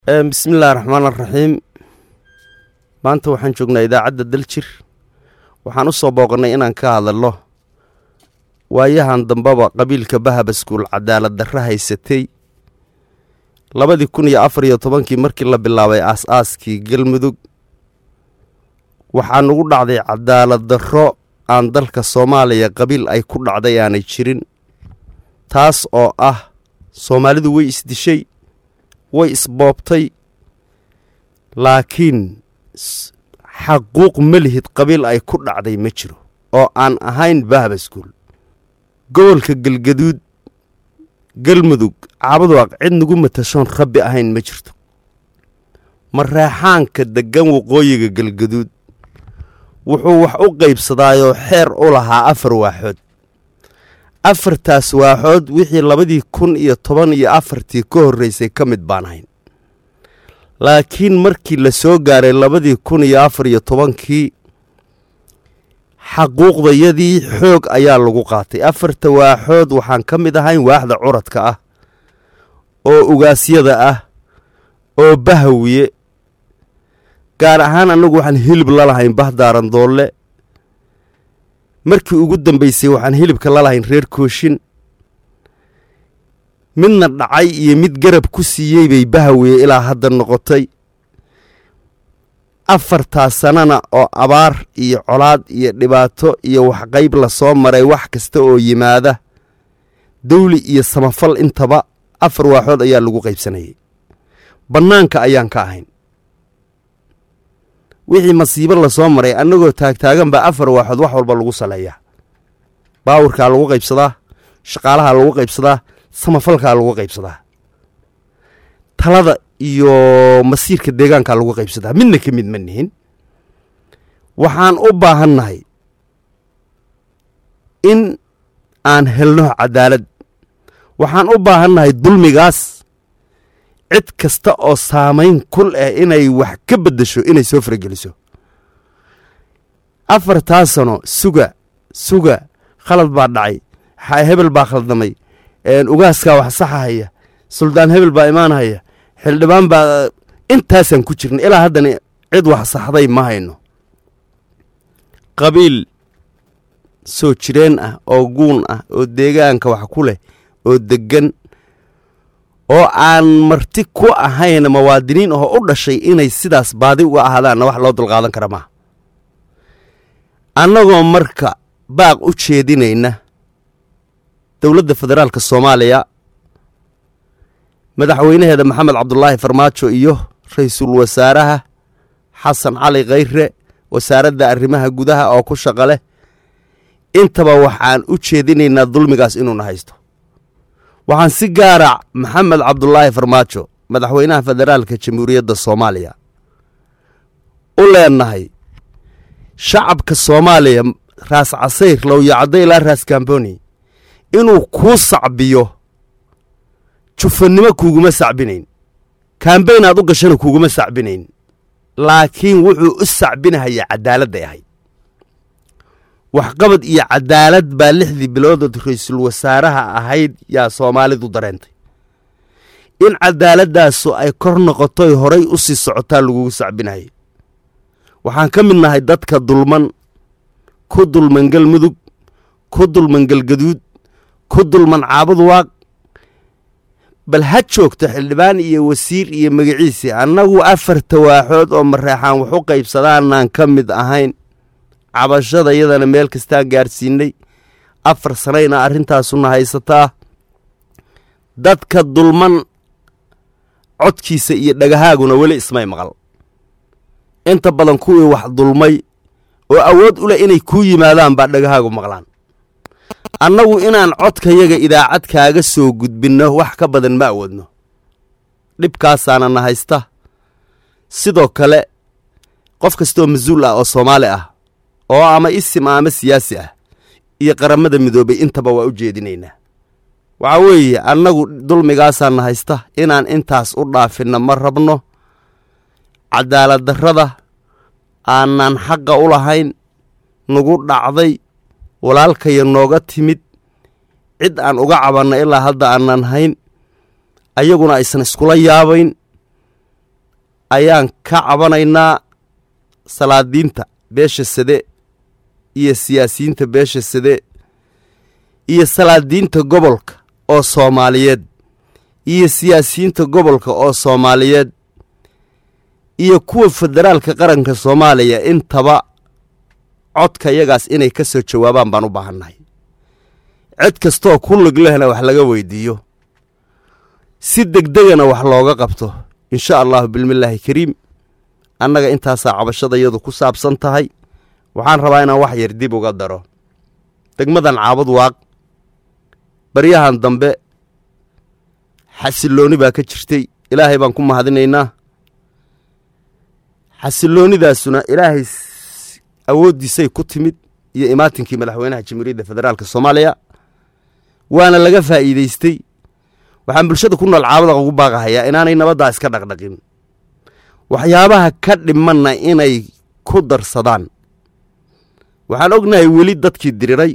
bismillahi raxmaan araxiim maanta waxaan joognaa idaacadda daljir waxaan u soo booqannay inaan ka hadalno waayahan dambeba qabiilka bahabaskuul cadaalad darra haysatay labadii kun iyo afar iyo tobankii markii la bilaabay aas-aaskii galmudug waxaa nugu dhacday cadaalad darro aan dalka soomaaliya qabiil ay ku dhacday aanay jirin taas oo ah soomaalidu way isdishay way isboobtay laakiin xaquuq ma lihid qabiil ay ku dhacday ma jiro oo aan ahayn bahabaskuul gobolka galgaduud galmudug caabaduaq cid nagu matashoon rabbi ahayn ma jirto mareexaanka deggan waqooyiga galgaduud wuxuu wax u qaybsadaayoo xeer u lahaa afar waaxood afartaas waaxood wixii labadii kun iyo toban iyo afartii ka horreysay ka mid baan ahayn laakiin markii la soo gaaray labadii kun iyo afar iyo tobankii xaquuqdayadii xoog ayaa lagu qaatay afarta waaxood waxaan ka mid ahayn waaxda curadka ah oo ugaasyada ah oo bahawiye gaar ahaan annagu waxaan hilib la lahayn bahdaaran doolle markii ugu dambaysay waxaan hilibka la lahayn reer kooshin midna dhacay iyo mid garab ku siiyey bay bahawiye ilaa hadda noqotay afartaas sanana oo abaar iyo colaad iyo dhibaato iyo waxqayb la soo maray wax kasta oo yimaada dawli iyo samafal intaba afar waaxood ayaa lagu qaybsanayay bannaanka ayaan ka ahayn wixii masiibo lasoo maray annagoo taagtaagan baa afar waaxood wax walba lagu saleeyaa baawurkaa lagu qaybsadaa shaqaalahaa lagu qaybsadaa samafalkaa lagu qaybsadaa talada iyo masiirka deegaankaa lagu qaybsadaa midna ka mid ma nihin waxaan u baahannahay in aan helno cadaalad waxaan u baahannahay dulmigaas cid kasta oo saamayn kul ah inay wax ka beddesho inay soo farageliso afartaa sano suga suga khalad baa dhacay hebel baa khaldamay ugaaskaa wax saxahaya suldaan hebel baa imaanhaya xildhibaan baa intaasaan ku jirna ilaa haddana cid wax saxday ma hayno qabiil soo jireen ah oo guun ah oo deegaanka wax ku leh oo deggan oo aan marti ku ahayn muwaadiniin oo u dhashay inay sidaas baadi uga ahaadaanna wax loo dulqaadan kara maaha annagoo marka baaq u jeedinayna dowladda federaalka soomaaliya madaxweynaheeda maxamed cabdulaahi farmaajo iyo ra-iisul wasaaraha xasan cali khayre wasaaradda arrimaha gudaha oo ku shaqa leh intaba waxaan u jeedinaynaa dulmigaas inuuna haysto waxaan si gaara maxamed cabdulaahi farmaajo madaxweynaha federaalka jamhuuriyadda soomaaliya u leenahay shacabka soomaaliya raas casayr lowyacaddo ilaa raas kamboni inuu kuu sacbiyo jufannimo kuuguma sacbinayn kambayn aad u gashana kuuguma sacbinayn laakiin wuxuu u sacbinahaya cadaaladday ahayd waxqabad iyo cadaalad baa lixdii biloodood ra-iisul wasaaraha ahayd yaa soomaalidu dareentay in cadaaladaasu ay kor noqotoy horay u sii socotaa lagugu sacbinayay waxaan ka mid nahay dadka dulman ku dulman galmudug ku dulman galgaduud ku dulman caabuduwaaq bal ha joogto xildhibaan iyo wasiir iyo magaciisii annagu afarta waaxood oo mareexaan wax u qaybsadaanaan ka mid ahayn cabashada iyadana meel kastaan gaarsiinay afar sanayna arrintaasuna haysataa dadka dulman codkiisa iyo dhagahaaguna weli ismay maqal inta badan kuwii wax dulmay oo awood u leh inay kuu yimaadaan baa dhagahaagu maqlaan annagu inaan codkayaga idaacad kaaga soo gudbinno wax ka badan ma awoodno dhibkaasaana na haysta sidoo kale qof kastaoo mas-uul ah oo soomaali ah oo ama isim ah ama siyaasi ah iyo qaramada midoobay intaba waa u jeedinaynaa waxaa weeye annagu dulmigaasaana haysta inaan intaas u dhaafinna ma rabno cadaalad darrada aanaan xaqa u lahayn nagu dhacday walaalkaya nooga timid cid aan uga cabanna ilaa hadda aanan hayn ayaguna aysan iskula yaabayn ayaan ka cabanaynaa salaadiinta beesha sade iyo siyaasiyiinta beesha sade iyo salaadiinta gobolka oo soomaaliyeed iyo siyaasiyiinta gobolka oo soomaaliyeed iyo kuwa federaalka qaranka soomaaliya intaba codka yagaas inay ka soo jawaabaan baan u baahannahay cid kastooo ku liglehna wax laga weydiiyo si degdegana wax looga qabto insha allahu bilmillaahi kariim annaga intaasaa cabashadayadu ku saabsan tahay waxaan rabaa inaan wax yar dib uga daro degmadan caabud waaq baryahan dambe xasillooni baa ka jirtay ilaahay baan ku mahadinaynaa xasilloonidaasuna ilaahay awooddiisay ku timid iyo imaatinkii madaxweynaha jamhuuriyadda federaalka soomaaliya waana laga faa'iidaystay waxaan bulshada ku nool caabada ugu baaqahayaa inaanay nabaddaa iska dhaqdhaqin waxyaabaha ka dhimanna inay ku darsadaan waxaan ognahay weli dadkii diriray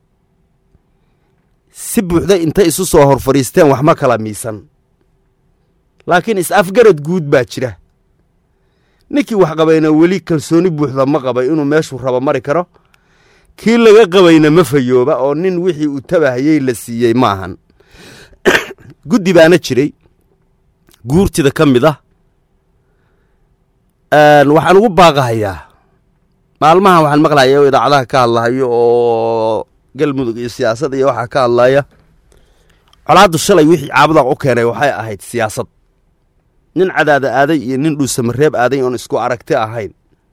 si buuxda intay isu soo hor fadhiisteen wax ma kala miisan laakiin is-afgarad guud baa jira ninkii wax qabayna weli kalsooni buuxda ma qabay inuu meeshuu rabo mari karo kii laga qabayna ma fayooba oo nin wixii uu tabahayey la siiyey ma ahan guddi baana jiray guurtida ka mid ah waxaan ugu baaqahayaa maalmahan waxaan maqlaya oo idaacadaha ka hadlahayo oo galmudug iyo siyaasad iyo waxaa ka hadlaya colaaddu shalay wixii caabudaaq u keenay waxay ahayd siyaasad nin cadaada aaday iyo nin dhuusamareeb aaday oon isku aragti ahayn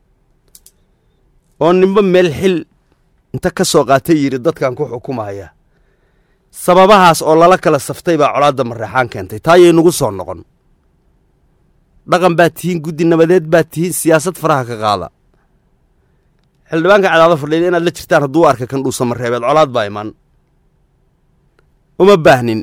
oo ninba meel xil inta ka soo qaatay yidhi dadkan ku xukumaya sababahaas oo lala kala saftay baa colaadda mareexaan keentay taayay nagu soo noqon dhaqan baad tihiin guddi nabadeed baad tihiin siyaasad faraha ka qaada xildhibaanka cadaado fadhiida inaad la jirtaan hadduu arka kan dhuusamareebeed colaad baa iman uma baahnin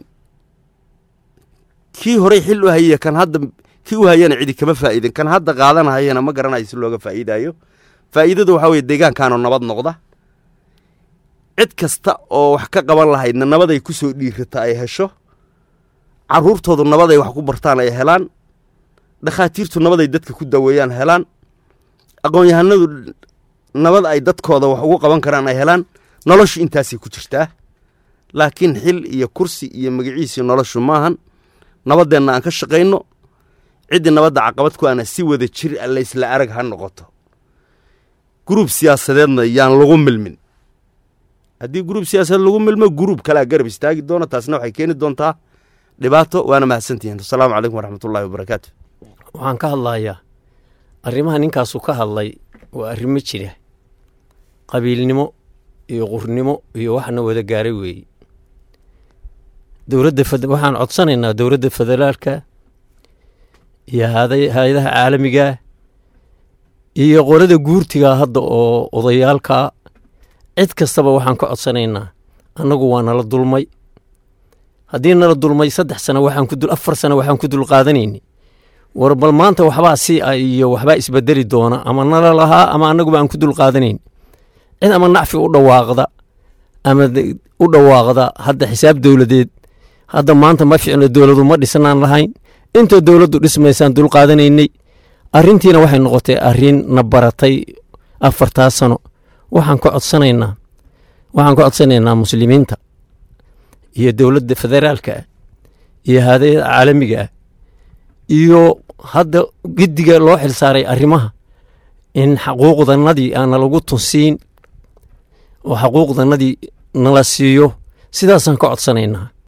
kii horey xil u hayiya kan hadda kii u hayana cidi kama faa'iidin kan hadda qaadanahayana ma garanayo si looga faa'iidaayo faa'iidadu waxaa weye deegaankaanoo nabad noqda cid kasta oo wax ka qaban lahaydna nabaday ku soo dhiirata ay hesho carruurtoodu nabaday wax ku bartaan ay helaan dhakhaatiirtu nabaday dadka ku daweeyaan helaan aqoon-yahanadu nabad ay dadkooda wax ugu qaban karaan ay helaan noloshu intaasay ku jirtaa laakiin xil iyo kursi iyo magaciisii noloshu maahan nabaddeenna aan ka shaqayno ciddii nabadda caqabad ku ana si wada jir a laysla arag ha noqoto guruub siyaasadeedna yaan lagu milmin haddii guruub siyaasadeed lagu milmo guruub kalea garab istaagi doona taasna waxay keeni doontaa dhibaato waana mahadsantihiin asalaamu calaykum waraxmatullahi wabarakaatu waxaan ka hadlayaa arrimaha ninkaasu ka hadlay waa arrimo jira qabiilnimo iyo qurnimo iyo waxna wada gaaray weeye dowladda waxaan codsanaynaa dowladda federaalka iyo hay-adaha caalamiga iyo qolada guurtiga hadda oo odayaalka cid kastaba waxaan ka codsanaynaa annagu waa nala dulmay haddii nala dulmay saddex sano waxaan ku dul afar sano waxaan ku dul qaadanayni war bal maanta waxbaa si a iyo waxbaa isbedeli doona ama nala lahaa ama annaguba aan ku dul qaadanayn cid ama nacfi u dhawaaqda ama u dhawaaqda hadda xisaab dowladeed hadda maanta ma ficno dowladu ma dhisnaan lahayn inta dowladdu dhismaysaan dul qaadanaynay arrintiina waxay noqotay arrin na baratay afartaa sano waxaan ka codsanaynaa waxaan ka codsanaynaa muslimiinta iyo dowladda federaalka ah iyo haadayada caalamiga ah iyo hadda giddiga loo xilsaaray arrimaha in xaquuqdanadii aana lagu tunsiin oo xaquuqdanadii nala siiyo sidaasaan ka codsanaynaa